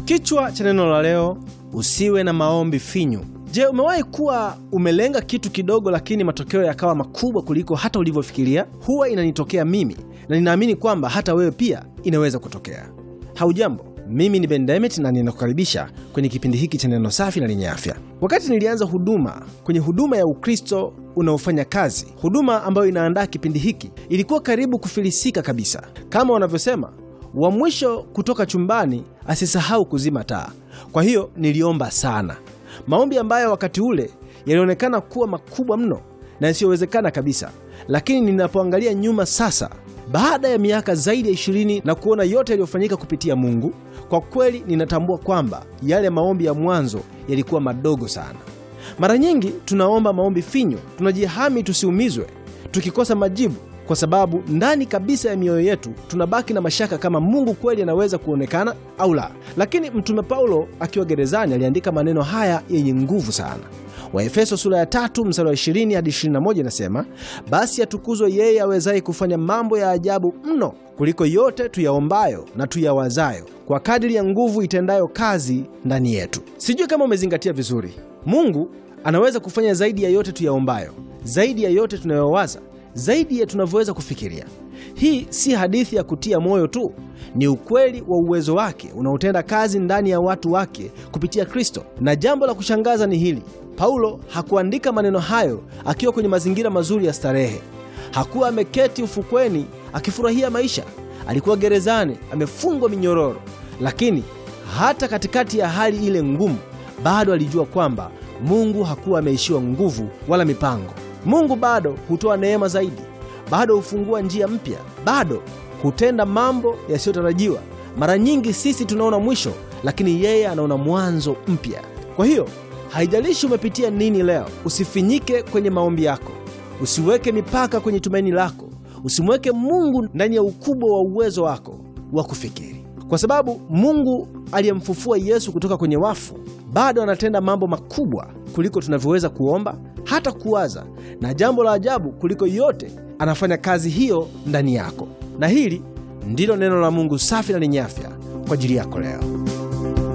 Kichwa cha neno la leo, usiwe na maombi finyu. Je, umewahi kuwa umelenga kitu kidogo lakini matokeo yakawa makubwa kuliko hata ulivyofikiria? Huwa inanitokea mimi na ninaamini kwamba hata wewe pia inaweza kutokea. Haujambo, mimi ni Ben Demet na ninakukaribisha kwenye kipindi hiki cha neno safi na lenye afya. Wakati nilianza huduma kwenye huduma ya Ukristo unaofanya kazi, huduma ambayo inaandaa kipindi hiki, ilikuwa karibu kufilisika kabisa. Kama wanavyosema wa mwisho kutoka chumbani asisahau kuzima taa. Kwa hiyo niliomba sana, maombi ambayo wakati ule yalionekana kuwa makubwa mno na yasiyowezekana kabisa. Lakini ninapoangalia nyuma sasa, baada ya miaka zaidi ya ishirini na kuona yote yaliyofanyika kupitia Mungu, kwa kweli ninatambua kwamba yale maombi ya mwanzo yalikuwa madogo sana. Mara nyingi tunaomba maombi finyo, tunajihami tusiumizwe tukikosa majibu kwa sababu ndani kabisa ya mioyo yetu tunabaki na mashaka kama Mungu kweli anaweza kuonekana au la. Lakini Mtume Paulo akiwa gerezani aliandika maneno haya yenye nguvu sana. Waefeso sura ya tatu mstari wa 20 hadi 21 inasema, basi atukuzwe yeye awezaye kufanya mambo ya ajabu mno kuliko yote tuyaombayo na tuyawazayo, kwa kadiri ya nguvu itendayo kazi ndani yetu. Sijui kama umezingatia vizuri. Mungu anaweza kufanya zaidi ya yote tuyaombayo, zaidi ya yote tunayowaza zaidi ya tunavyoweza kufikiria. Hii si hadithi ya kutia moyo tu, ni ukweli wa uwezo wake unaotenda kazi ndani ya watu wake kupitia Kristo. Na jambo la kushangaza ni hili: Paulo hakuandika maneno hayo akiwa kwenye mazingira mazuri ya starehe. Hakuwa ameketi ufukweni akifurahia maisha. Alikuwa gerezani, amefungwa minyororo, lakini hata katikati ya hali ile ngumu, bado alijua kwamba Mungu hakuwa ameishiwa nguvu wala mipango. Mungu bado hutoa neema zaidi, bado hufungua njia mpya, bado hutenda mambo yasiyotarajiwa. Mara nyingi sisi tunaona mwisho, lakini yeye anaona mwanzo mpya. Kwa hiyo haijalishi umepitia nini leo, usifinyike kwenye maombi yako, usiweke mipaka kwenye tumaini lako, usimweke Mungu ndani ya ukubwa wa uwezo wako wa kufikiri, kwa sababu Mungu aliyemfufua Yesu kutoka kwenye wafu bado anatenda mambo makubwa kuliko tunavyoweza kuomba hata kuwaza, na jambo la ajabu kuliko yote, anafanya kazi hiyo ndani yako. Na hili ndilo neno la Mungu safi na lenye afya kwa ajili yako leo.